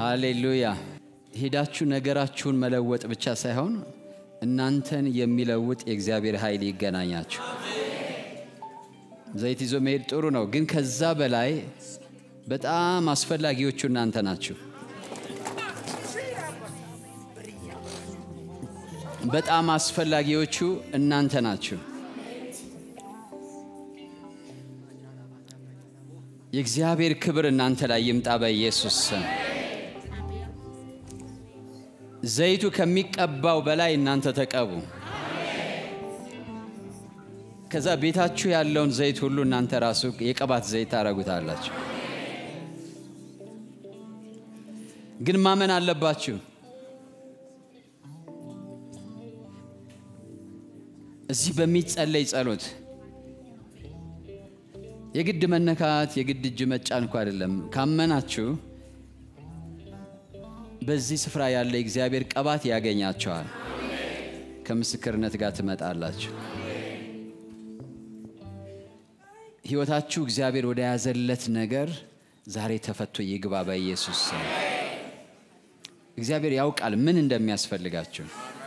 ሃሌሉያ። ሄዳችሁ ነገራችሁን መለወጥ ብቻ ሳይሆን እናንተን የሚለውጥ የእግዚአብሔር ኃይል ይገናኛችሁ። ዘይት ይዞ መሄድ ጥሩ ነው፣ ግን ከዛ በላይ በጣም አስፈላጊዎቹ እናንተ ናችሁ። በጣም አስፈላጊዎቹ እናንተ ናችሁ። የእግዚአብሔር ክብር እናንተ ላይ ይምጣ በኢየሱስ ስም። ዘይቱ ከሚቀባው በላይ እናንተ ተቀቡ። ከዛ ቤታችሁ ያለውን ዘይት ሁሉ እናንተ ራሱ የቅባት ዘይት ታደርጉታላችሁ። ግን ማመን አለባችሁ። እዚህ በሚጸለይ ጸሎት የግድ መነካት የግድ እጅ መጫን እኮ አይደለም። ካመናችሁ በዚህ ስፍራ ያለ የእግዚአብሔር ቅባት ያገኛቸዋል። ከምስክርነት ጋር ትመጣላችሁ። ሕይወታችሁ እግዚአብሔር ወደ ያዘለት ነገር ዛሬ ተፈቶ ይግባ በኢየሱስ ስም። እግዚአብሔር ያውቃል ምን እንደሚያስፈልጋችሁ።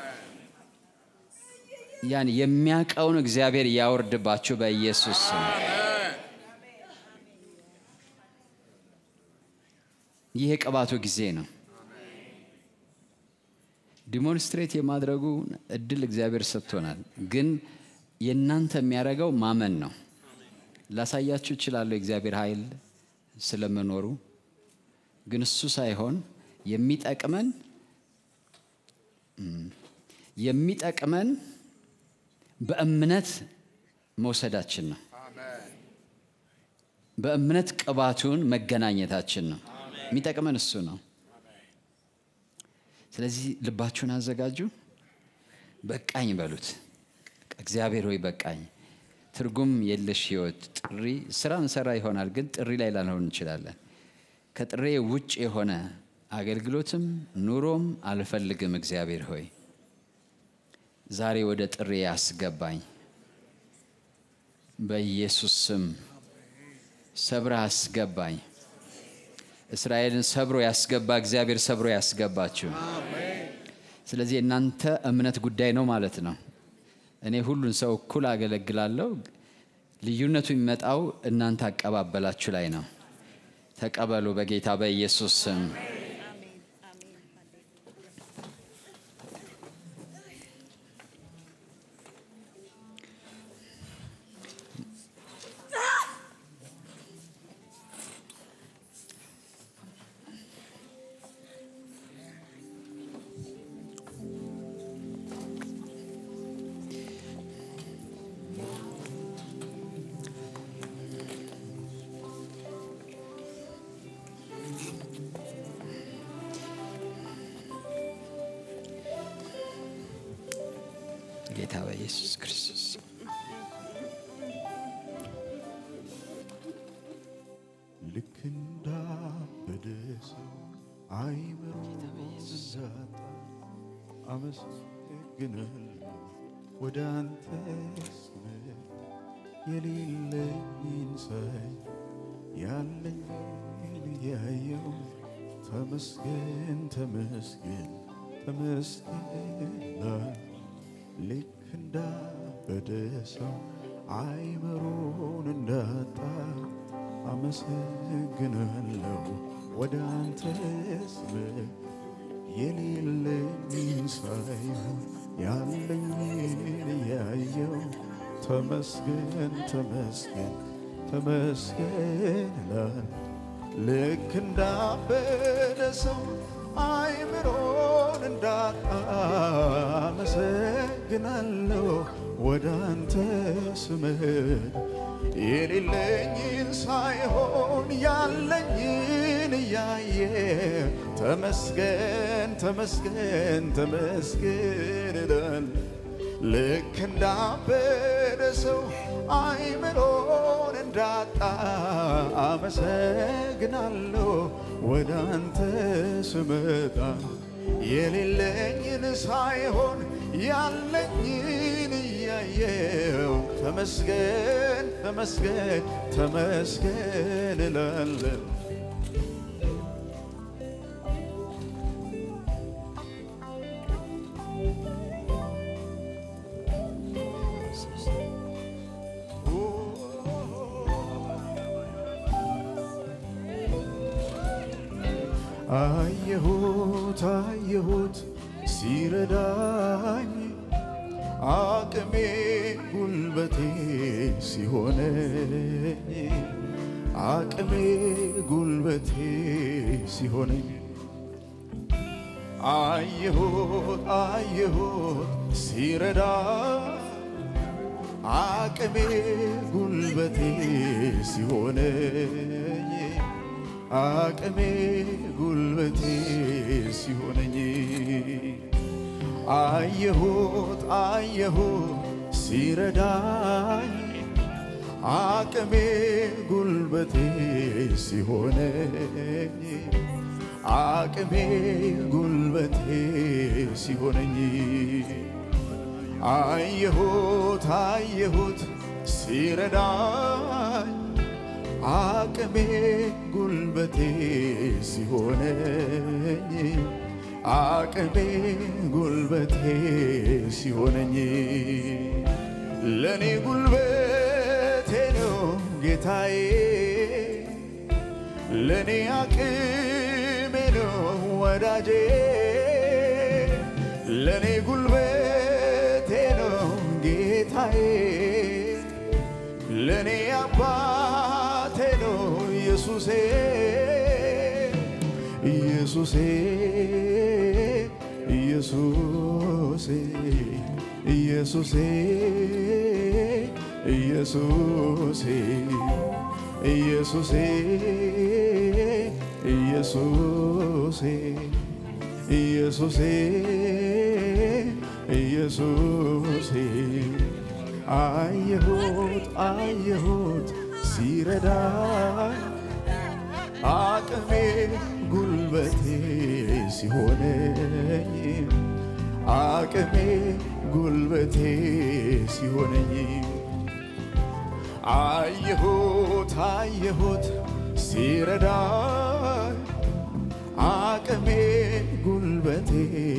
ያን የሚያውቀውን እግዚአብሔር ያወርድባችሁ በኢየሱስ ስም። ይህ የቅባቱ ጊዜ ነው። ዲሞንስትሬት የማድረጉ እድል እግዚአብሔር ሰጥቶናል። ግን የእናንተ የሚያደርገው ማመን ነው። ላሳያችሁ እችላለሁ የእግዚአብሔር ኃይል ስለመኖሩ፣ ግን እሱ ሳይሆን የሚጠቅመን የሚጠቅመን በእምነት መውሰዳችን ነው። በእምነት ቅባቱን መገናኘታችን ነው። የሚጠቅመን እሱ ነው። ስለዚህ ልባችሁን አዘጋጁ። በቃኝ በሉት። እግዚአብሔር ሆይ በቃኝ። ትርጉም የለሽ ህይወት ጥሪ ስራ እንሰራ ይሆናል፣ ግን ጥሪ ላይ ላንሆን እንችላለን። ከጥሬ ውጭ የሆነ አገልግሎትም ኑሮም አልፈልግም። እግዚአብሔር ሆይ ዛሬ ወደ ጥሬ ያስገባኝ በኢየሱስ ስም ሰብረ አስገባኝ። እስራኤልን ሰብሮ ያስገባ እግዚአብሔር ሰብሮ ያስገባችሁ። ስለዚህ የእናንተ እምነት ጉዳይ ነው ማለት ነው። እኔ ሁሉን ሰው እኩል አገለግላለሁ። ልዩነቱ የሚመጣው እናንተ አቀባበላችሁ ላይ ነው። ተቀበሉ በጌታ በኢየሱስ ስም። ጌታ በኢየሱስ ክርስቶስ ልክ እንዳበደ ሰው አይምሮ ዛጣ አመሰግናለሁ ወደ አንተ ስመጣ የሌለኝን ሳይ ያለኝን ያየው ተመስገን ተመስገን ተመስገን ላይ ልክ እንዳበደ ሰው አይምሮን እንዳጣ አመሰግናለሁ ወደ አንተ ስመጣ የሌለኝን ሳይሆን ያለኝን ያየው ተመስገን ተመስገን ተመስገን እላለሁ። ልክ እንዳበደ ሰው አይምሮን እንዳጣ አመሰግናለሁ ወደ አንተ ስመጣ የሌለኝን ሳይሆን ያለኝን እያየ ተመስገን ተመስገን ተመስገን እላለሁ። ልክ እንዳበደ ሰው አይምሮን እንዳጣ አመሰግናለሁ ወደ አንተ ስመጣ የሌለኝን ሳይሆን ያለኝን እያየው ተመስገን ተመስገን ተመስገን እላለሁ። አየሁት አየሁት ሲረዳኝ አቅሜ ጉልበቴ ሲሆነኝ አቅሜ ጉልበቴ ሲሆነኝ አየሁት አየሁት ሲረዳ አቅሜ ጉልበቴ ሲሆነኝ አቅሜ ጉልበቴ ሲሆነኝ አየሁት አየሁት ሲረዳኝ አቅሜ ጉልበቴ ሲሆነኝ አቅሜ ጉልበቴ ሲሆነኝ አየሁት አየሁት ሲረዳኝ አቅሜ ጉልበቴ ሲሆነኝ አቅሜ ጉልበቴ ሲሆነኝ ለእኔ ጉልበቴ ነው ጌታዬ ለእኔ አቅሜ ነው ወዳጄ ለእኔ ጉልበቴ ነው ጌታዬ ለእኔ አባቴ ነው ኢየሱሴ ኢየሱሴ ኢየሱሴ ኢየሱሴ ኢየሱሴ ኢየሱሴ ኢየሱሴ ኢየሱሴ ኢየሱሴ አየሁት አየሁት ሲረዳኝ አቅሜ ጉልበቴ ሲሆነኝ አቅሜ ጉልበቴ ሲሆነኝ አየሁት አየሁት ሲረዳኝ አቅሜ ጉልበቴ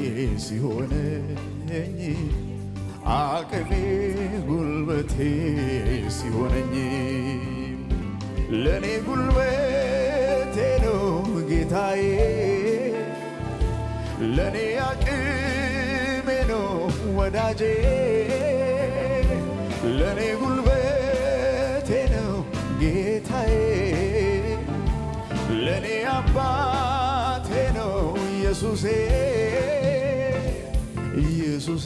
ሲሆነኝ አቅሜ ጉልበቴ ሲሆነኝ ለእኔ ጉልበቴ ነው ጌታዬ ለእኔ አቅሜ ነው ወዳጄ ለእኔ ጉልበቴ ነው ጌታዬ ለእኔ አባቴ ነው ኢየሱሴ ኢየሱሴ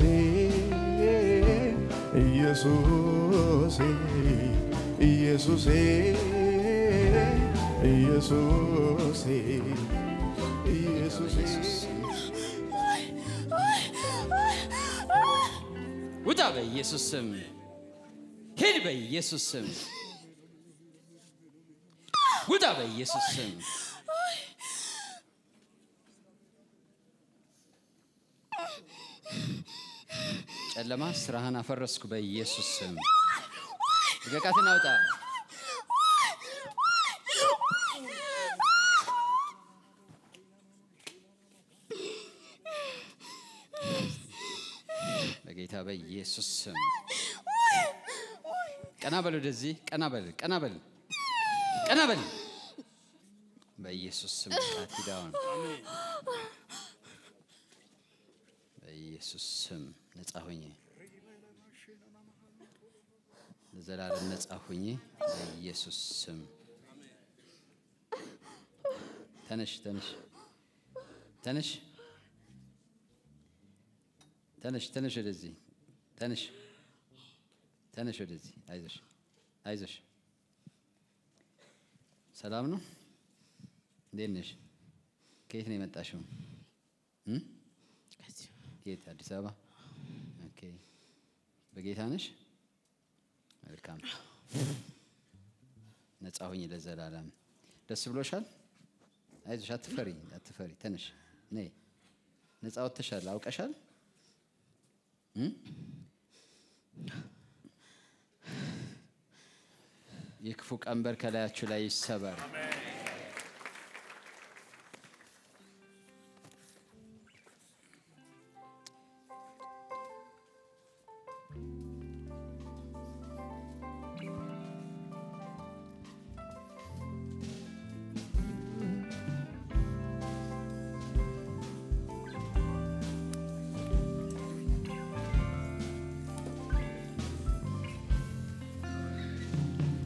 ኢየሱሴ ኢየሱሴ ኢየሱሴ ኢየሱሴ ውጣ በኢየሱስ ስም ሂድ በኢየሱስ ስም ውጣ በኢየሱስ ስም ጨለማ ስራህን አፈረስኩ በኢየሱስ ስም ልቀቃትን አውጣ በጌታ በኢየሱስ ስም ቀና በል ወደዚህ ቀና በል ቀና በል ቀና በል በኢየሱስ ስም ቃት ሂዳውን በኢየሱስ ስም ነጻ ሁኝ ለዘላለም ነጻ ሁኝ በኢየሱስ ስም ተነሽ ተነሽ ተነሽ ተነሽ ተነሽ ወደዚህ ተነሽ ተነሽ ወደዚህ አይዞሽ አይዞሽ ሰላም ነው እንዴት ነሽ ከየት ነው የመጣሽው እም? ከየት አዲስ አበባ ኦኬ በጌታ ነሽ መልካም ነጻ ሁኝ ለዘላለም ደስ ብሎሻል አይዞሽ አትፈሪ አትፈሪ ተነሽ ነይ ነጻ ወጥተሻል አውቀሻል እም? የክፉ ቀንበር ከላያችሁ ላይ ይሰበር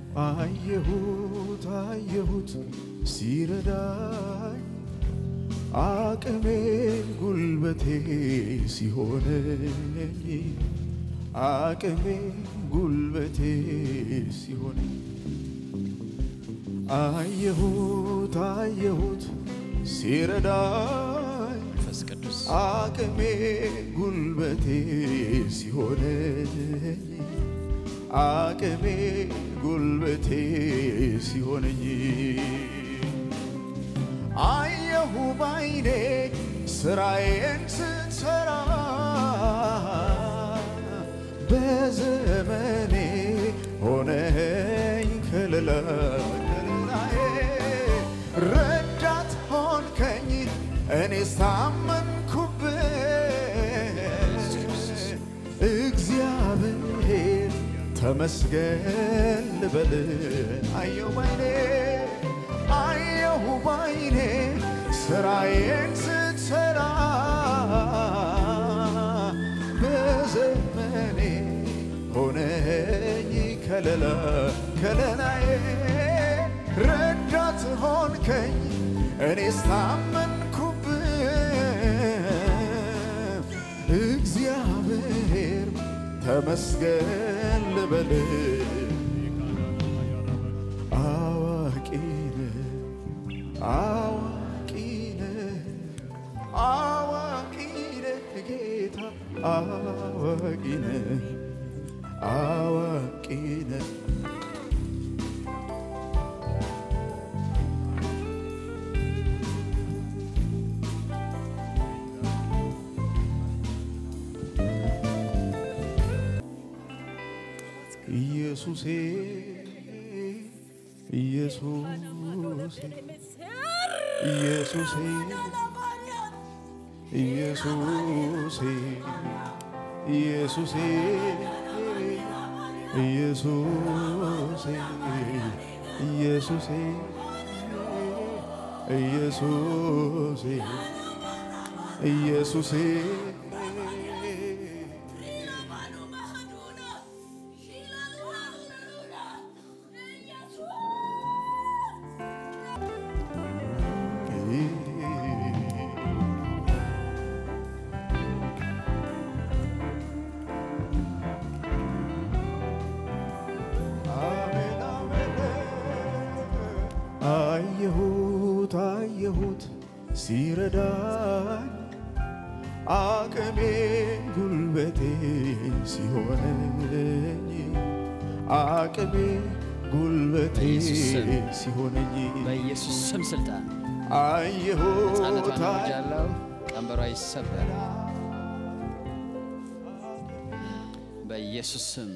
አየሁት አየሁት ሲረዳኝ አቅሜ ጉልበቴ ሲሆነኝ አቅሜ ጉልበቴ ሲሆነኝ አየሁት አየሁት ሲረዳኝ መንፈስ ቅዱስ አቅሜ ጉልበቴ ሲሆነኝ አቅሜ ጉልበቴ ሲሆነኝ አየሁ ባይኔ ስራዬን ስትሰራ በዘመኔ ሆነኝ ከለላ ከለላዬ ረዳት ሆንከኝ እኔ ሳመንኩብህ እግዚአብሔር ተመስገን ልበል አየሁ ባይኔ አየሁ ባይኔ ስራዬን ስትሰራ በዘመኔ ሆነኝ ከለላ ከለላዬ ረዳት ሆንከኝ እኔ ስታመንኩብህ እግዚአብሔር ተመስገን ልበል አዋቂ ነህ አዋቂ ነህ አዋቂ ነህ ጌታ አዋቂ ነህ አዋቂ ነህ ኢየሱሴ ኢየሱሴ ኢየሱሴ ኢየሱሴ ኢየሱሴ ኢየሱሴ ኢየሱሴ ኢየሱሴ ኢየሱሴ አሜን አሜን አየሁት አየሁት ሲረዳኝ አቅሜ ጉልበቴ ሲሆነኝ አቅሜ ጉልበቴ በኢየሱስ ስም። ሲሆነኝ በኢየሱስ ስም ስልጣን አየሁት ሕፃነቷን አውጃለሁ። ቀንበሯ ይሰበር በኢየሱስ ስም።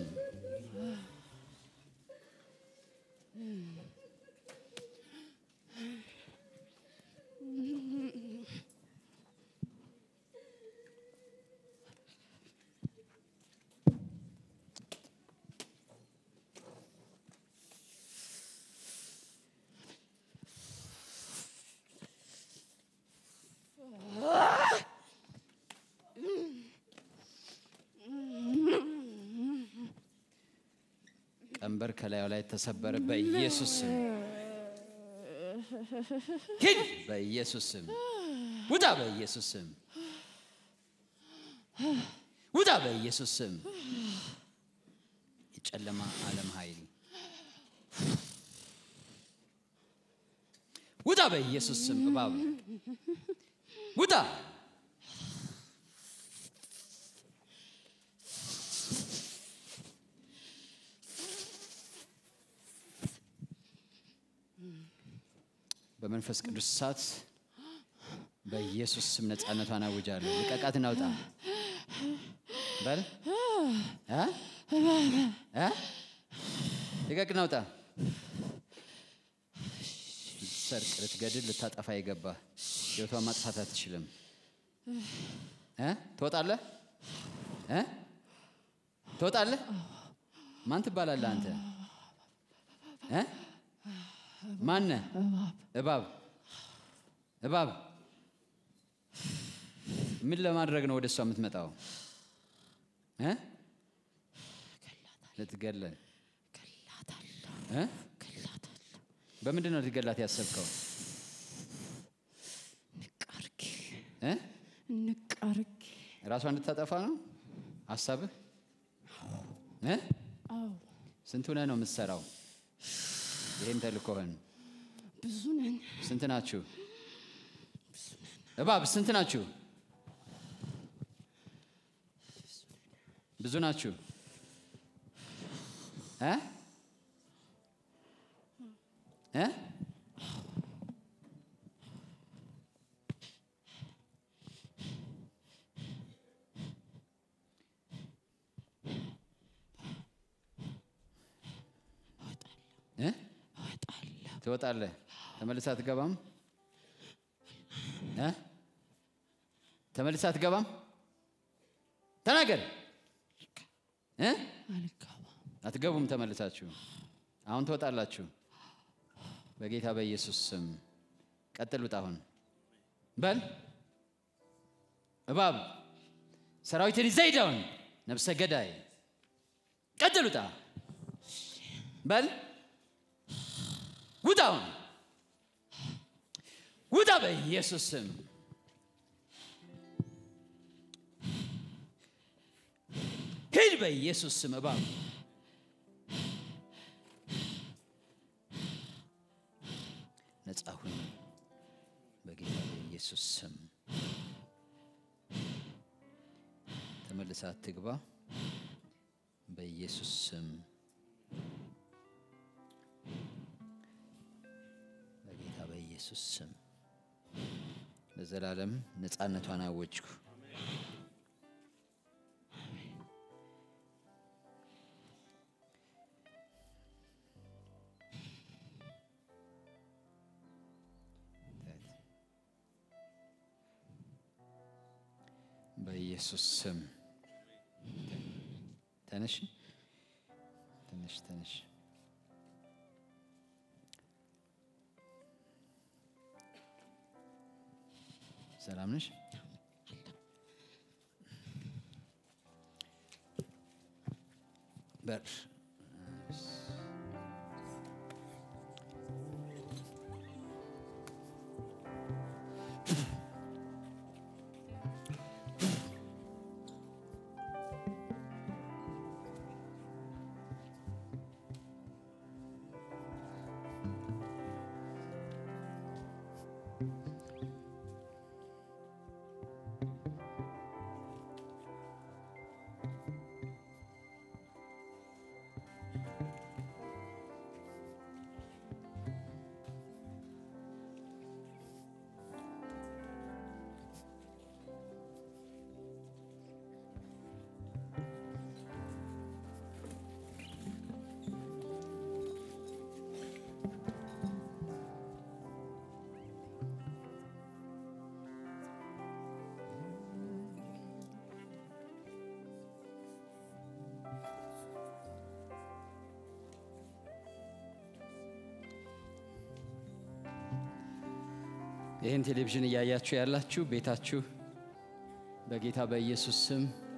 ቀንበር ከላዩ ላይ ተሰበረ በኢየሱስ ስም። ሂድ በኢየሱስ ስም። ውጣ በኢየሱስ ስም። ውጣ በኢየሱስ ስም። የጨለማ ዓለም ኃይል ውጣ በኢየሱስ ስም። እባብ ውጣ በመንፈስ ቅዱስ እሳት በኢየሱስ ስም ነፃነቷን አውጃለሁ። ልቀቃት፣ እናውጣ በል እ? እ? ልቀቅ፣ እናውጣ። ልትሰርቅ፣ ልትገድል፣ ልታጠፋ የገባ ሕይወቷን ማጥፋት አትችልም። እ? ትወጣለህ እ? ትወጣለህ። ማን ትባላለህ አንተ? እ? ማነህ? እባብ እባብ ምን ለማድረግ ነው ወደ እሷ የምትመጣው? እ? ልትገለን እ? ገላታለሁ። በምንድን ነው ልትገላት ያሰብከው? ንቅ አርጌ እ? ንቅ አርጌ ራሷ እንድታጠፋ ነው ሀሳብህ? እ? አዎ ስንት ሆነህ ነው የምትሰራው? ይህን ተልኮህን ብዙ ነን። ስንት ናችሁ? እባብ ስንት ናችሁ? ብዙ ናችሁ እ? እ? እ? እወጣለሁ። ትወጣለህ፣ ተመልሳ አትገባም? እ? ተመልሳ አትገባም? ተናገር እ? አልገባም። አትገቡም ተመልሳችሁ። አሁን ትወጣላችሁ። በጌታ በኢየሱስ ስም ቀጥል። ውጣ አሁን በል እባብ ሰራዊትን ይዘህ ሂድ አሁን ነፍሰ ገዳይ ቀጥል። ውጣ በል ውጣ አሁን ውጣ በኢየሱስ ስም ሂድ በኢየሱስ ስም እባብ ነጻ ሁን በጌታ በኢየሱስ ስም ተመልሳ አትግባ በኢየሱስ ስም በጌታ በኢየሱስ ስም ለዘላለም ነፃነቷን አወጅኩ በኢየሱስ ስም ተነሽ ተነሽ ተነሽ ሰላም ነሽ በር ይህን ቴሌቪዥን እያያችሁ ያላችሁ ቤታችሁ በጌታ በኢየሱስ ስም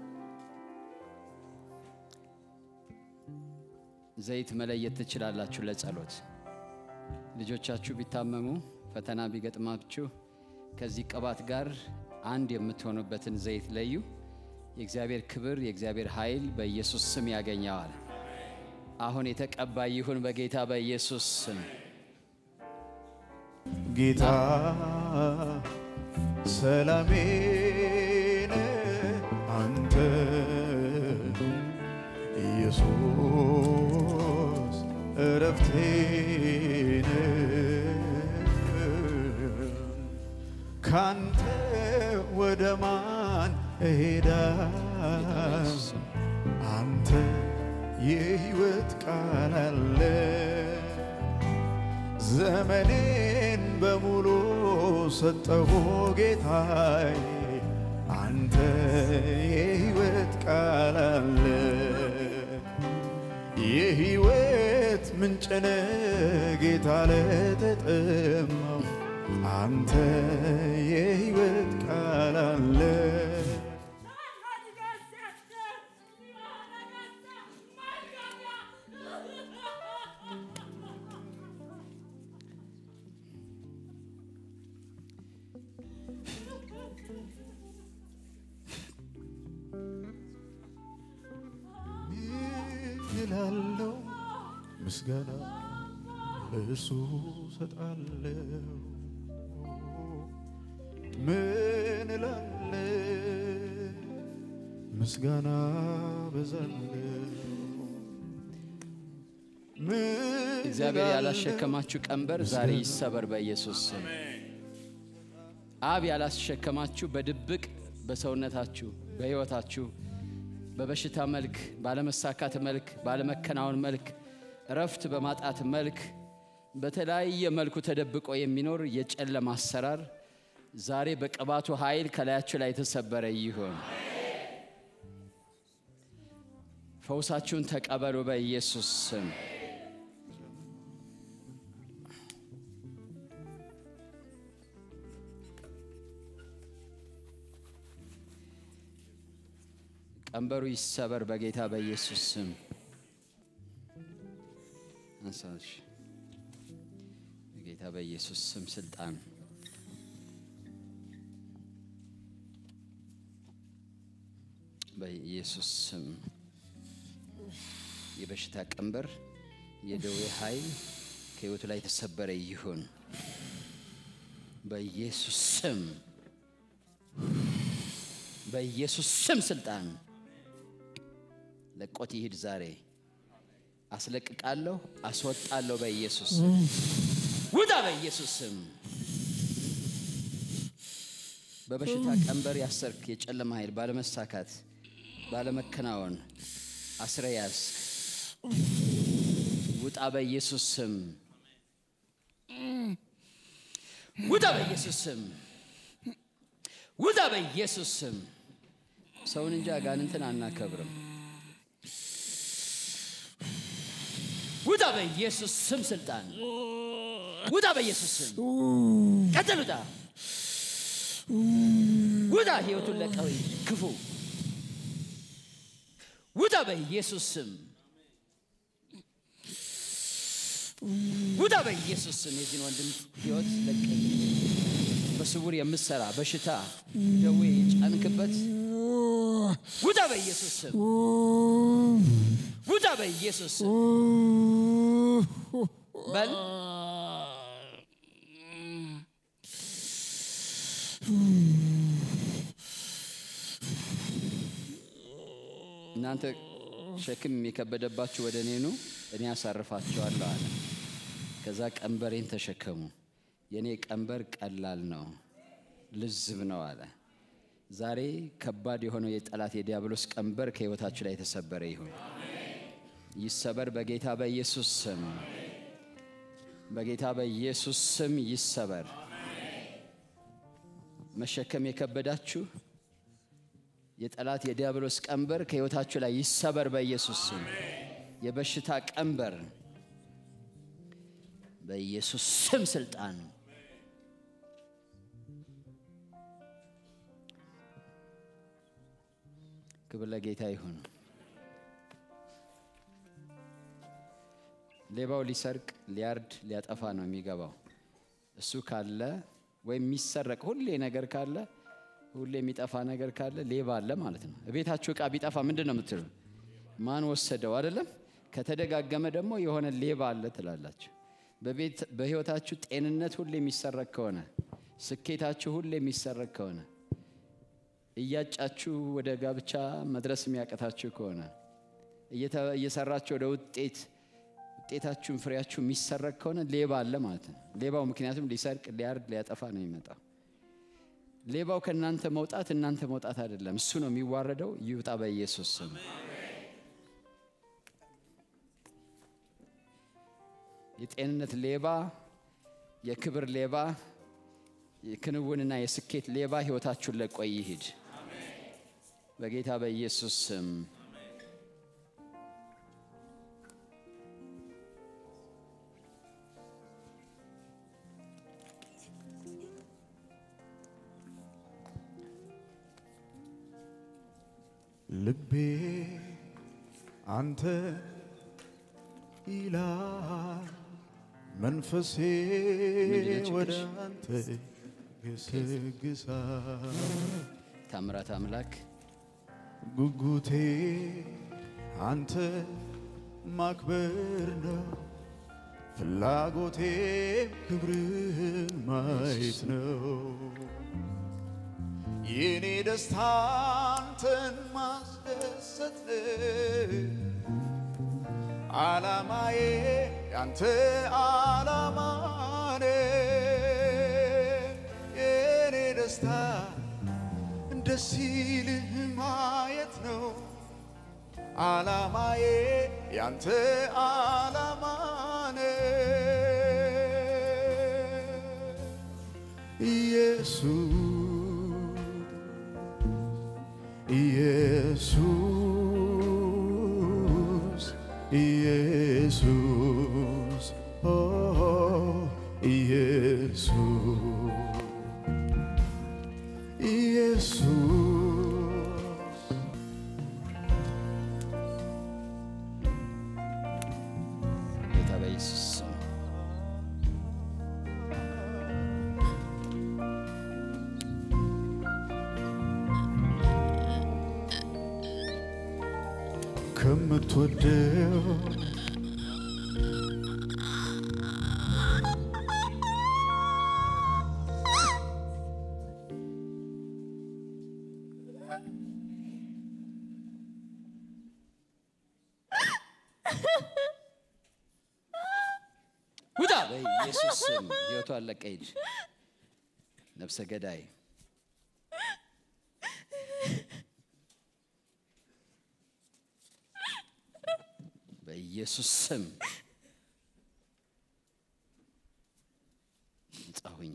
ዘይት መለየት ትችላላችሁ። ለጸሎት ልጆቻችሁ ቢታመሙ፣ ፈተና ቢገጥማችሁ ከዚህ ቅባት ጋር አንድ የምትሆኑበትን ዘይት ለዩ። የእግዚአብሔር ክብር፣ የእግዚአብሔር ኃይል በኢየሱስ ስም ያገኘዋል። አሁን የተቀባ ይሁን በጌታ በኢየሱስ ስም። ጌታ ሰላሜን አንተ ኢየሱስ እረፍቴን ካንተ ወደ ማን እሄዳለሁ? አንተ የሕይወት ቃል አለ ዘመኔን በሙሉ ሰጠሁ ጌታዬ፣ አንተ የሕይወት ቃል አለ የሕይወት ምንጭነ ጌታ ለተጠማው አንተ የሕይወት ቃል አለ ምስጋና ለእሱ ሰጣለሁ። ምን እላለሁ? ምስጋና በዛለሁ። ምን እግዚአብሔር እላለሁ? ያላሸከማችሁ ቀንበር ዛሬ ይሰበር በኢየሱስ ስም። አብ ያላሸከማችሁ በድብቅ በሰውነታችሁ በሕይወታችሁ በበሽታ መልክ፣ ባለመሳካት መልክ፣ ባለመከናወን መልክ፣ እረፍት በማጣት መልክ፣ በተለያየ መልኩ ተደብቆ የሚኖር የጨለማ አሰራር ዛሬ በቅባቱ ኃይል ከላያችሁ ላይ የተሰበረ ይሁን። ፈውሳችሁን ተቀበሉ በኢየሱስ ስም። ቀንበሩ ይሰበር በጌታ በኢየሱስ ስም። አንሳሽ በጌታ በኢየሱስ ስም ስልጣን በኢየሱስ ስም የበሽታ ቀንበር የደዌ ኃይል ከሕይወቱ ላይ የተሰበረ ይሁን በኢየሱስ ስም በኢየሱስ ስም ስልጣን ለቆት ይሂድ ዛሬ አስለቅቃለሁ፣ አስወጣለሁ በኢየሱስ ስም ውጣ በኢየሱስ ስም በበሽታ ቀንበር ያሰርክ የጨለማ ኃይል ባለመሳካት ባለመከናወን አስረ ያዝክ ውጣ በኢየሱስ ስም ውጣ በኢየሱስ ስም ውጣ በኢየሱስ ስም ሰውን እንጂ አጋንንትን አናከብርም ውጣ በኢየሱስ ስም ስልጣን ውጣ በኢየሱስ ስም ቀጥል ውጣ ውጣ ህይወቱን ለቀው ክፉ ውጣ በኢየሱስ ስም ውጣ በኢየሱስ ስም የዚህን ወንድም ህይወት ለቀኝ በስውር የምሰራ በሽታ ደዌ የጫንክበት ውጣ በኢየሱስ ስም ውጣ በኢየሱስ ስም በል እናንተ ሸክም የከበደባችሁ ወደ እኔ ኑ እኔ አሳርፋችኋለሁ አለ ከዛ ቀንበሬን ተሸከሙ የእኔ ቀንበር ቀላል ነው ልዝብ ነው አለ ዛሬ ከባድ የሆነው የጠላት የዲያብሎስ ቀንበር ከህይወታችሁ ላይ የተሰበረ ይሁን ይሰበር በጌታ በኢየሱስ ስም በጌታ በኢየሱስ ስም ይሰበር መሸከም የከበዳችሁ የጠላት የዲያብሎስ ቀንበር ከህይወታችሁ ላይ ይሰበር በኢየሱስ ስም የበሽታ ቀንበር በኢየሱስ ስም ስልጣን ክብር ለጌታ ይሁን ሌባው ሊሰርቅ ሊያርድ ሊያጠፋ ነው የሚገባው እሱ ካለ ወይም የሚሰረቅ ሁሌ ነገር ካለ ሁሌ የሚጠፋ ነገር ካለ ሌባ አለ ማለት ነው ቤታችሁ እቃ ቢጠፋ ምንድን ነው የምትሉ ማን ወሰደው አይደለም ከተደጋገመ ደግሞ የሆነ ሌባ አለ ትላላችሁ በቤት በህይወታችሁ ጤንነት ሁሌ የሚሰረቅ ከሆነ ስኬታችሁ ሁሌ የሚሰረቅ ከሆነ እያጫችሁ ወደ ጋብቻ መድረስ የሚያቀታችሁ ከሆነ እየተ- እየሰራችሁ ወደ ውጤት ውጤታችሁን ፍሬያችሁ የሚሰረቅ ከሆነ ሌባ አለ ማለት ነው ሌባው ምክንያቱም ሊሰርቅ ሊያርድ ሊያጠፋ ነው የሚመጣው ሌባው ከእናንተ መውጣት እናንተ መውጣት አይደለም እሱ ነው የሚዋረደው ይውጣ በኢየሱስ ስም የጤንነት ሌባ የክብር ሌባ የክንውንና የስኬት ሌባ ህይወታችሁን ለቆ ይሂድ በጌታ በኢየሱስ ስም ልቤ አንተ ይላል መንፈሴ ምንድነው ወደ ችግርሽ? አንተ ገሰግሳል ታምራት አምላክ ጉጉቴ አንተ ማክበር ነው ፍላጎቴ ክብርህን ማየት ነው። የኔ ደስታ አንተን ማስደሰት ነው። ዓላማዬ ያንተ ዓላማ ነው። የኔ ደስታ ደስ ይልህ ማየት ነው። ዓላማዬ ያንተ ዓላማ ነው። ኢየሱስ ኢየሱስ ኢየሱስ ኦ ኢየሱስ ኢየሱስ ጌታ በኢየሱስ ስም ከምትወደው ውጣ በኢየሱስ ስም ህይወቱ አለቀ ሂድ ነፍሰ ገዳይ በኢየሱስ ስም ነጻ ሁኝ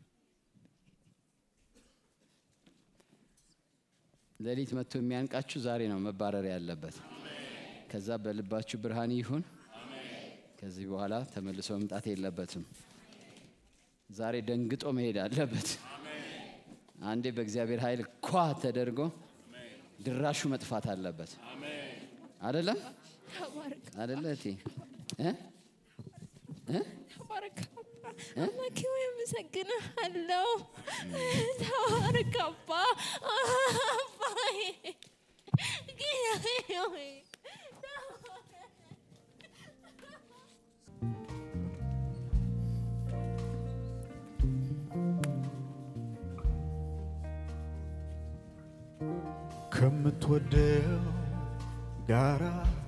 ሌሊት መጥቶ የሚያንቃችሁ ዛሬ ነው መባረር ያለበት ከዛ በልባችሁ ብርሃን ይሁን ከዚህ በኋላ ተመልሶ መምጣት የለበትም። ዛሬ ደንግጦ መሄድ አለበት። አንዴ በእግዚአብሔር ኃይል ኳ ተደርጎ ድራሹ መጥፋት አለበት። አይደለም ተባረክ አይደለ እቴ እ? እ? ተባረክ አባ አምላኬ ሆይ አመሰግንሃለሁ። ተባረክ አባ አባዬ ጌታዬ ሆይ ከምትወደው ጋራ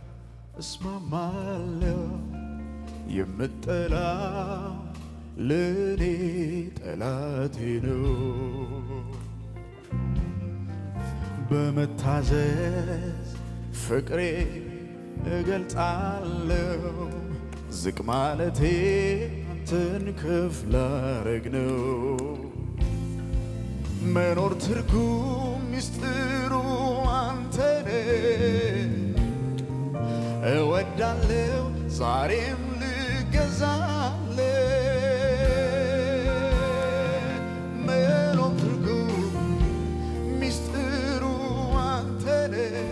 እስማማለሁ። የምጠላ ለኔ ጠላቴ ነው። በመታዘዝ ፍቅሬ እገልጣለሁ። ዝቅ ማለቴ አንተን ከፍ ላረግ ነው። መኖር ትርጉም ሚስጥሩ አንተነ እወዳለው ዛሬም ልገዛለ መኖር ትርጉም ሚስጥሩ አንተነ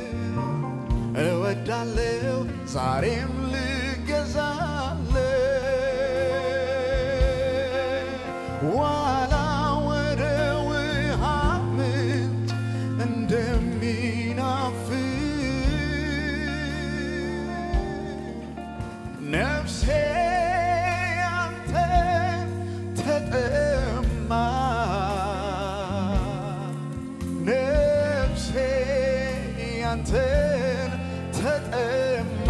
እወዳለው ዛሬም ልገዛለ ዋላ ወደ ውሃ ምንጭ እንደሚናፍቅ ነፍሴ አንተን ተጠማ ነፍሴ አንተን ተጠማ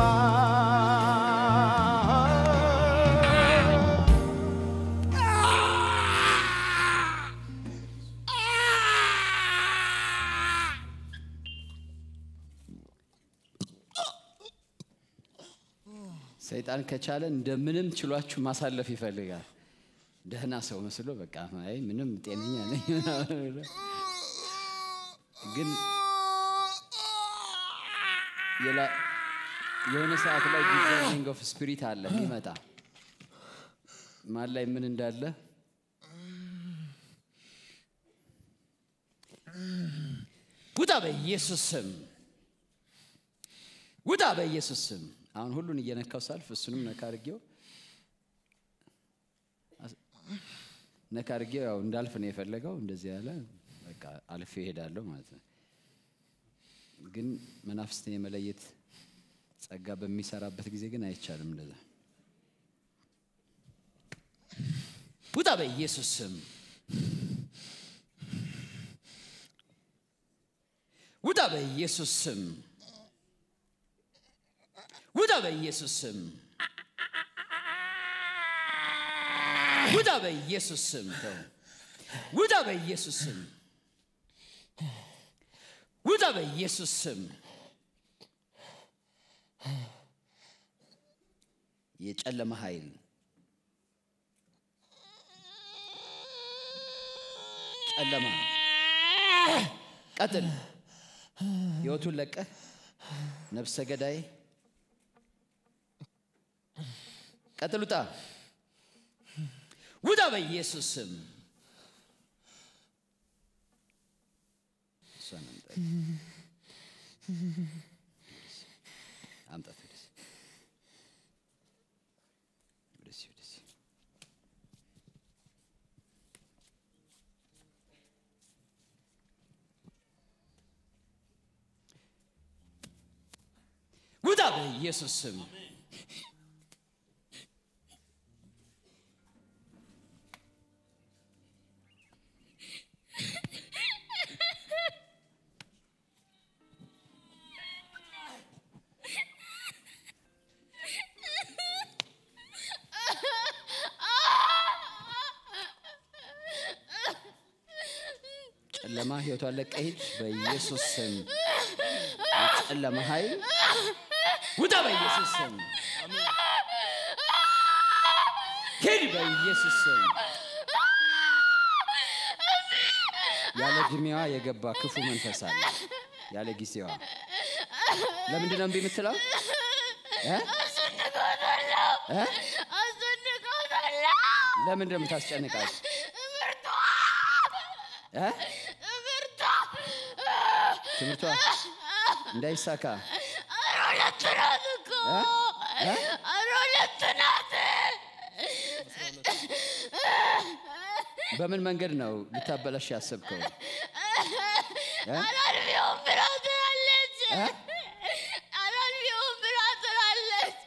ሰይጣን ከቻለ እንደምንም ችሏችሁ ማሳለፍ ይፈልጋል። ደህና ሰው መስሎ በቃ አይ ምንም ጤነኛ ነኝ ምናምን ብሎ ግን የላ- የሆነ ሰዓት ላይ ዲዛይኒንግ ኦፍ ስፒሪት አለ ይመጣ ማን ላይ ምን እንዳለ ውጣ በኢየሱስ ስም ውጣ በኢየሱስ ስም። አሁን ሁሉን እየነካው ሳልፍ እሱንም ነካ አድርጌው አስ- ነካ አድርጌው ያው እንዳልፍ ነው የፈለገው። እንደዚህ ያለ በቃ አልፌ እሄዳለሁ ማለት ነው። ግን መናፍስትን የመለየት ጸጋ በሚሰራበት ጊዜ ግን አይቻልም እንደዛ። ውጣ በኢየሱስ ስም ውጣ በኢየሱስ ስም ውጣ በኢየሱስ ስም ውጣ በኢየሱስ ስም ተው ውጣ በኢየሱስ ስም ውጣ በኢየሱስ ስም የጨለመ ኃይል ጨለማ ቀጥል ህይወቱን ለቀህ ነፍሰ ገዳይ ቀጥል ውጣ ውጣ በኢየሱስ ስም እሷን አምጣት አምጣት ወደዚህ ወደዚህ ወደዚህ ውጣ በኢየሱስ ስም ጨለማ ህይወቷን ለቀህ ሂድ በኢየሱስ ስም የጨለማ ኃይል ውጣ በኢየሱስ ስም ሂድ በኢየሱስ ስም ያለ እድሜዋ የገባ ክፉ መንፈስ አለ ያለ ጊዜዋ ለምንድን ነው እምቢ የምትለው እ? እ? ለምንድን ነው የምታስጨንቃት እ? ትምህርቷ እንዳይሳካ እ? እ? በምን መንገድ ነው ልታበላሽ ያሰብከው እ? አላልፊውም ብላ ትላለች። እ? አላልፊውም ብላ ትላለች።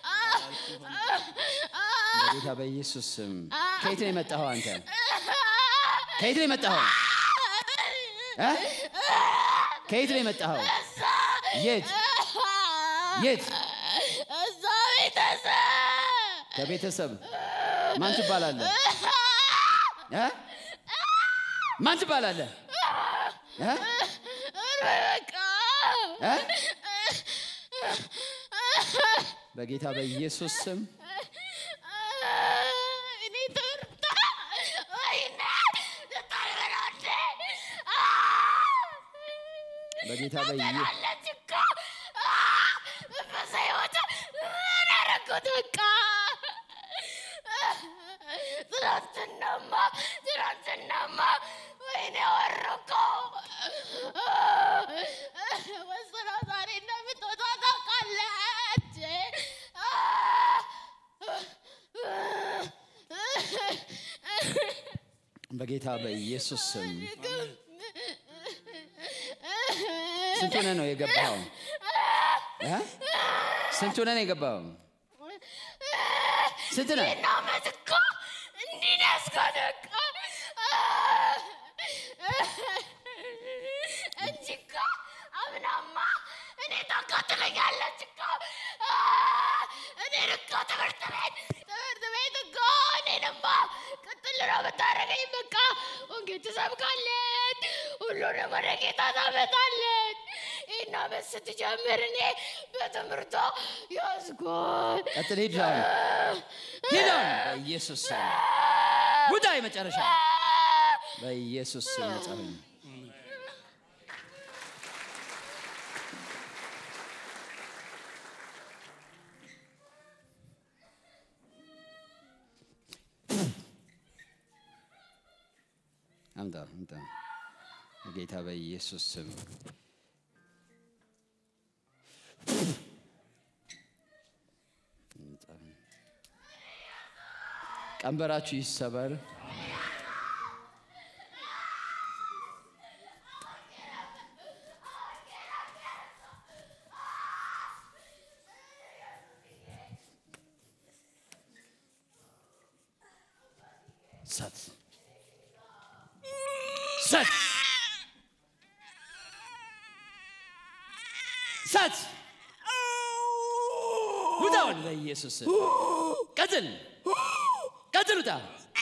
በጌታ በኢየሱስ ስም ከየት ነው የመጣኸው አንተ ከየት ነው የመጣኸው እ? ከየት ነው የመጣኸው የት የት እዛ ቤተሰብ ከቤተሰብ ማን ትባላለህ እ? ማን ትባላለህ እ? በቃ እ? በጌታ በኢየሱስ ስም እኔ ትምህርታ ወይኔ ልታልበላለ በጌታ በኢየ አለች እኮ በዛ ህይወት ምን አደረኩት በቃ ትናንትናማ ትናንትናማ ወይኔ ወረኮ ወስራ ዛሬ እንደምትወጣ ታውቃለች በጌታ በኢየሱስ ስም ስንት ሆነ ነው የገባኸው እ? ስንት ሆነ ነው የገባኸው ስንት ነህ እና ዓመት እኮ እንዲህ ነው ያስኮነው እኮ እንጂ እኮ አምናማ እኔ ታቃጥለኛለች እኮ እኔን እኮ ትምህርት ቤት ትምህርት ቤት እኮ እኔንማ ቅጥል ነው የምታደርገኝ በቃ ወንጌል ትሰብካለች ሁሉንም ወደ ጌታ ታመጣለች ይህን ዓመት ስትጀምር እኔ በትምህርቷ ያዝጎል ቀጥል ሂድ አሁን ሂድ አሁን በኢየሱስ ስም ውጣ የመጨረሻ በኢየሱስ ስም ነጻ ሁኝ አምጣ አምጣ ጌታ በኢየሱስ ስም ቀንበራችሁ ይሰበር እሳት እሳት እሳት ውጣውን በኢየሱስ ስም ቀጥል ቀጥል ውጣ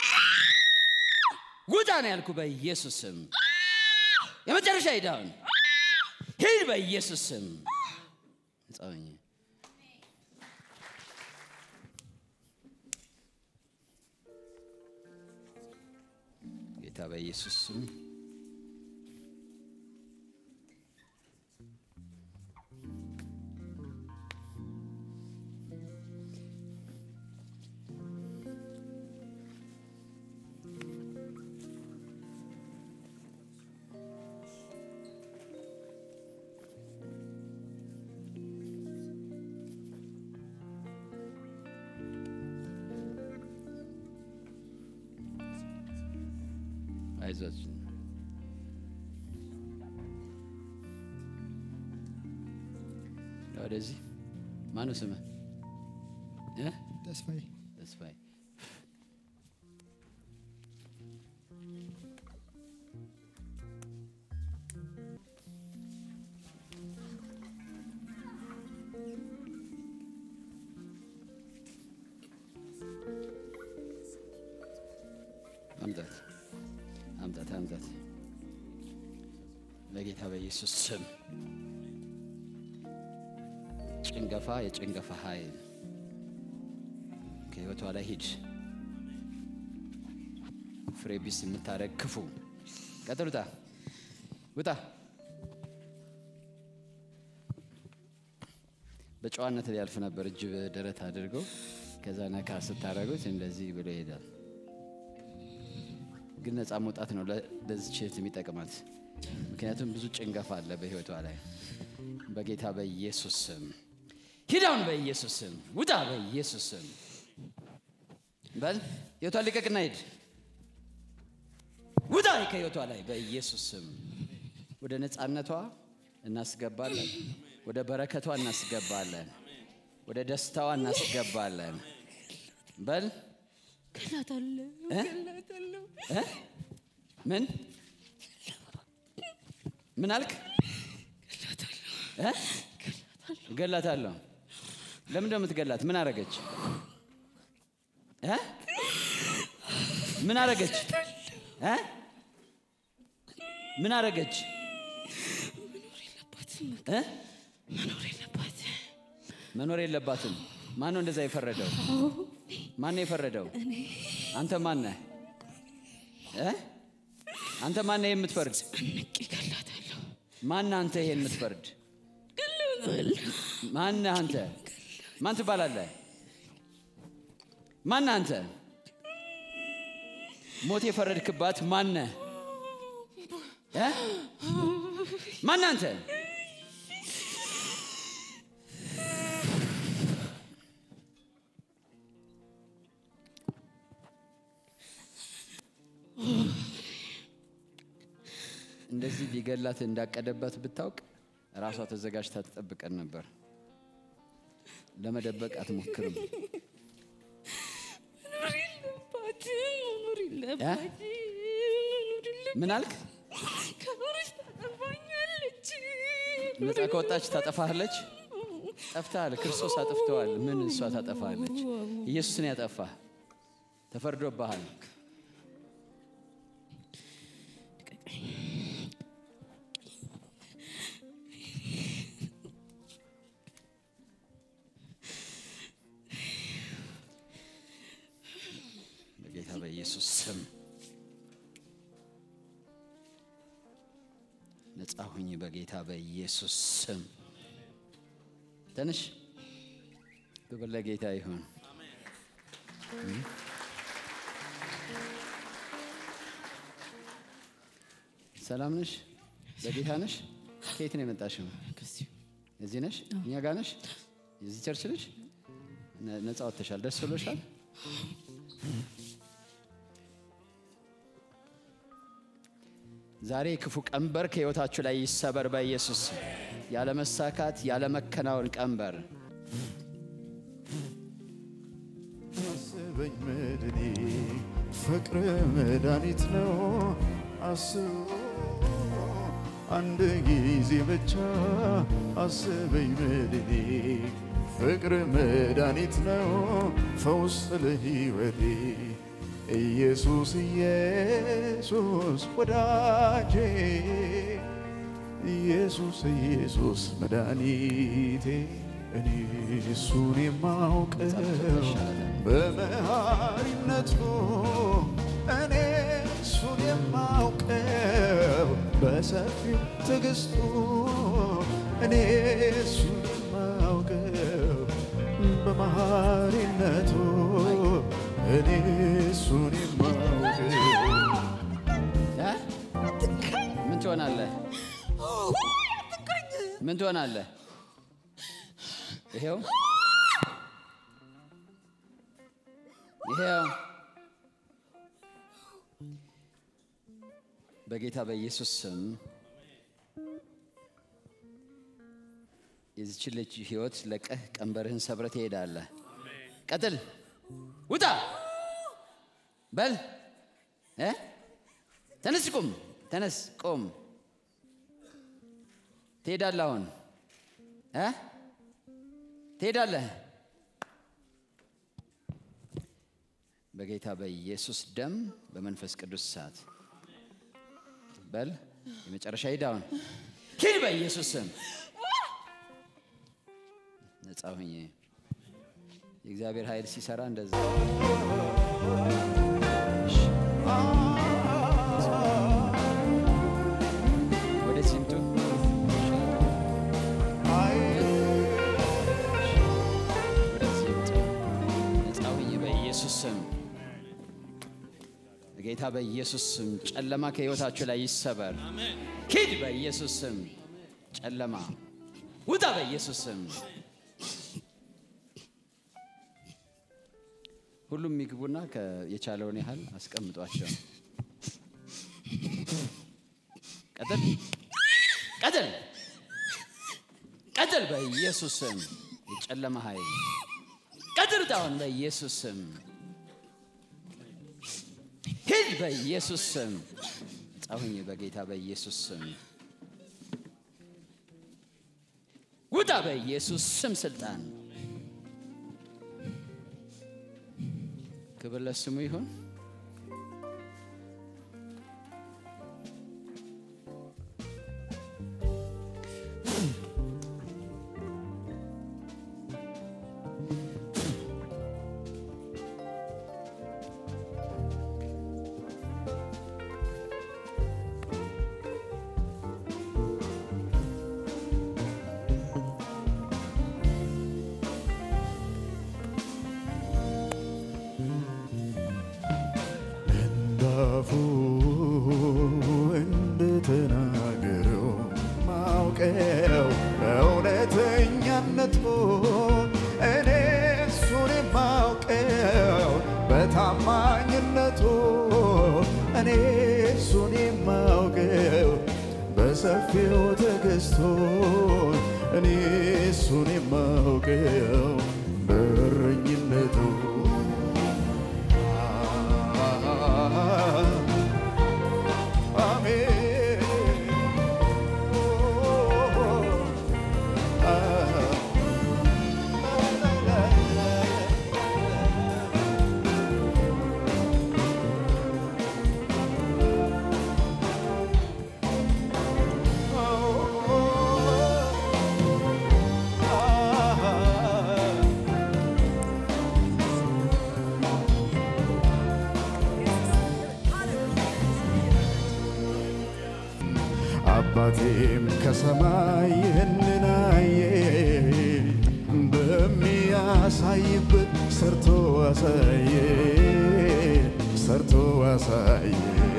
ውጣ ነው ያልኩ በኢየሱስ ስም የመጨረሻ ሂዳውን ሂድ በኢየሱስ ስም ነፃ ሁኝ። ጌታ በኢየሱስ ስም አይዟችሁ ወደዚህ ማነው ስምህ እ? ተስፋዬ ተስፋዬ አምጣት አምጣት አምጣት በጌታ በኢየሱስ ስም ጭንገፋ የጭንገፋ ኃይል ከህይወቷ ላይ ሂድ ፍሬ ቢስ የምታደረግ ክፉ ቀጥል ውጣ ውጣ በጨዋነት ሊያልፍ ነበር እጅ በደረት አድርገው ከዛ ነካ ስታደረጉት እንደዚህ ብሎ ይሄዳል ግን ነፃ መውጣት ነው ለ- ለዚች እህት የሚጠቅማት ምክንያቱም ብዙ ጭንገፋ አለ በህይወቷ ላይ በጌታ በኢየሱስ ስም ሂዳውን በኢየሱስ ስም ውጣ በኢየሱስ ስም በል ህይወቷን ልቀቅና ሂድ ውጣ ከህይወቷ ላይ በኢየሱስ ስም ወደ ነፃነቷ እናስገባለን ወደ በረከቷ እናስገባለን ወደ ደስታዋ እናስገባለን በል ገላታለሁ እ? ገላታለሁ እ? ምን ምን አልክ እ? እገላታለሁ ለምን እንደምትገላት ምን አረገች እ? ምን አረገች እ? ምን አረገች እ? መኖር የለባትም መኖር የለባትም ማን ነው እንደዛ የፈረደው ማን ነው የፈረደው አንተ ማን ነህ እ? አንተ ማን ነህ የምትፈርድ ንቄ ገላታለሁ ማን አንተ ይሄን የምትፈርድ ገላታለሁ ማን አንተ ማን ትባላለህ ማን አንተ ሞት የፈረድክባት ማን እ? ማን አንተ እንደዚህ ሊገላት እንዳቀደባት ብታውቅ ራሷ ተዘጋጅታ ትጠብቀን ነበር። ለመደበቅ አትሞክርም። መኖር የለባትም መኖር የለባትም መኖር የለባትም ምን አልክ? ከኖረች ታጠፋኛለች ነፃ ከወጣች ታጠፋለች። ጠፍተሃል። ክርስቶስ አጥፍተዋል። ምን እሷ ታጠፋለች? ኢየሱስን ያጠፋ ተፈርዶብሃል። በጌታ በኢየሱስ ስም ነፃ ሁኝ። በጌታ በኢየሱስ ስም ተነሽ። ክብር ለጌታ ይሁን። ሰላም ነሽ? በጌታ ነሽ? ከየት ነው የመጣሽው? ከዚሁ እዚህ ነሽ? እኛ ጋር ነሽ? የዚህ ቸርች ነሽ? ነ- ነፃ ወጥተሻል። ደስ ብሎሻል? ዛሬ የክፉ ቀንበር ከህይወታችሁ ላይ ይሰበር በኢየሱስ ስም። ያለመሳካት ያለመከናወን ቀንበር አስበኝ መድኔ ፍቅር መድኃኒት ነው አስቡ አንድ ጊዜ ብቻ አስበኝ መድኔ ፍቅር መድኃኒት ነው ፈውስ ለሕይወቴ ኢየሱስ ኢየሱስ ወዳጄ ኢየሱስ ኢየሱስ መድኃኒቴ እኔ እሱን የማውቀው በመሃሪነቱ እኔ እሱን የማውቀው በሰፊው ትዕግስቱ እኔ እሱን የማውቀው በመሃሪነቱ እኔ እሱን የማውቀው እ? ምን ትሆናለህ? ምን ትሆናለህ? ይሄው ይሄው በጌታ በኢየሱስ ስም የዚች ልጅ ህይወት ለቀህ ቀንበርህን ሰብረ ትሄዳለህ። ቀጥል፣ ውጣ፣ በል እ? ተነስ፣ ቁም፣ ተነስ፣ ቁም። ትሄዳለህ አሁን እ? ትሄዳለህ። በጌታ በኢየሱስ ደም በመንፈስ ቅዱስ እሳት በል የመጨረሻ ሂድ አሁን ሂድ በኢየሱስ ስም ነጻ ሁኜ የእግዚአብሔር ኃይል ሲሰራ እንደዛ ወደ ሲምቱ ወደዚህ ይምጡ። ነጻ ሁኜ በኢየሱስ ስም በጌታ በኢየሱስ ስም ጨለማ ከህይወታችሁ ላይ ይሰበር። ሂድ በኢየሱስ ስም ጨለማ ውጣ በኢየሱስ ስም። ሁሉም ይግቡና ከ- የቻለውን ያህል አስቀምጧቸው። ቀጥል ቀጥል ቀጥል በኢየሱስ ስም የጨለማ ኃይል ቀጥል ጣሁን በኢየሱስ ስም ሂድ በኢየሱስ ስም ጻሁኝ በጌታ በኢየሱስ ስም ውጣ በኢየሱስ ስም ስልጣን ክብር ለስሙ ይሁን እንዳፉ እንደተናገረው ማውቀው በእውነተኛነቱ እኔ እሱን የማውቀው በታማኝነቱ እኔ እሱን የማውቀው በሰፊው ትዕግስቱ እኔ እሱን የማውቀው በእረኝነቱ አባቴም ከሰማይ ይህንን አየ በሚያሳይበት ሰርቶ አሳየ ሰርቶ አሳየ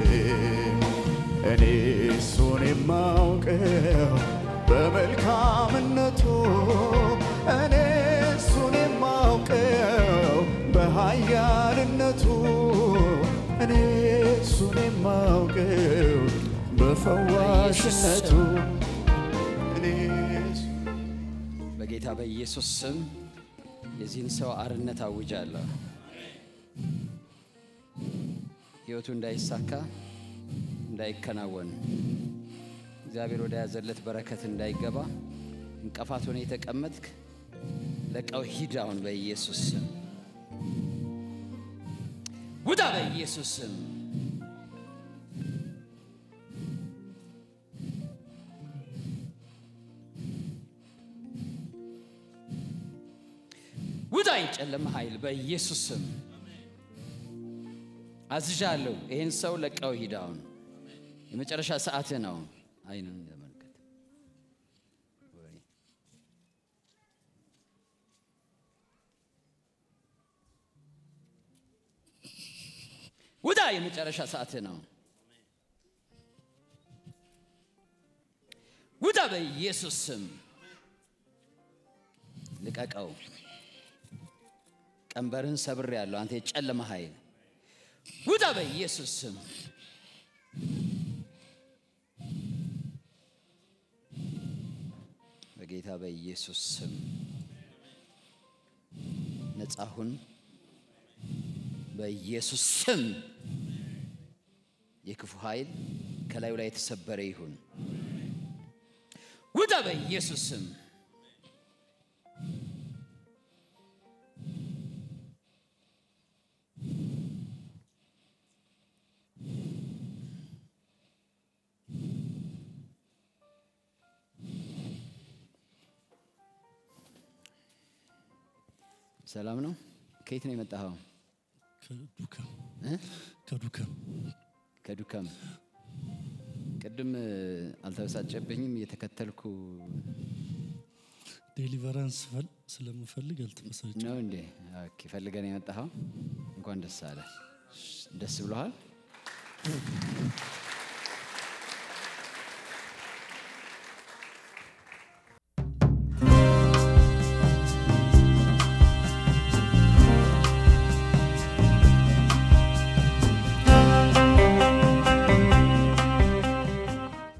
እኔ እሱን የማውቀው በመልካምነቱ እኔ እሱን የማውቀው በኃያልነቱ እኔ እሱን የማውቀው በፈዋሽነቱ እኔ በጌታ በኢየሱስ ስም የዚህን ሰው አርነት አውጃለሁ። ህይወቱ እንዳይሳካ እንዳይከናወን እግዚአብሔር ወደ ያዘለት በረከት እንዳይገባ እንቅፋት ሆነ የተቀመጥክ ለቀው ሂድ አሁን በኢየሱስ ስም ውጣ በኢየሱስ ስም ውጣ የጨለመ ኃይል በኢየሱስ ስም አዝዣለሁ። ይህን ሰው ለቀው ሂድ አሁን የመጨረሻ ሰዓትህ ነው። አይንን ተመልከት። ወይ ውጣ፣ የመጨረሻ ሰዓትህ ነው። ውጣ በኢየሱስ ስም ልቀቀው። ቀንበርህን ሰብሬአለሁ። አንተ የጨለመ ኃይል ውጣ በኢየሱስ ስም። በጌታ በኢየሱስ ስም ነጻ ሁን። በኢየሱስ ስም የክፉ ኃይል ከላዩ ላይ የተሰበረ ይሁን። ውጣ በኢየሱስ ስም። ሰላም ነው። ከየት ነው የመጣኸው? ከዱከም እ? ከዱከም ከዱከም። ቅድም እ፣ አልተበሳጨብኝም እየተከተልኩ ዴሊቨራንስ ፈል ስለምፈልግ አልተመሰች ነው እንዴ? ኦኬ፣ ፈልገን የመጣኸው እንኳን ደስ አለ። ደስ ብሎሃል?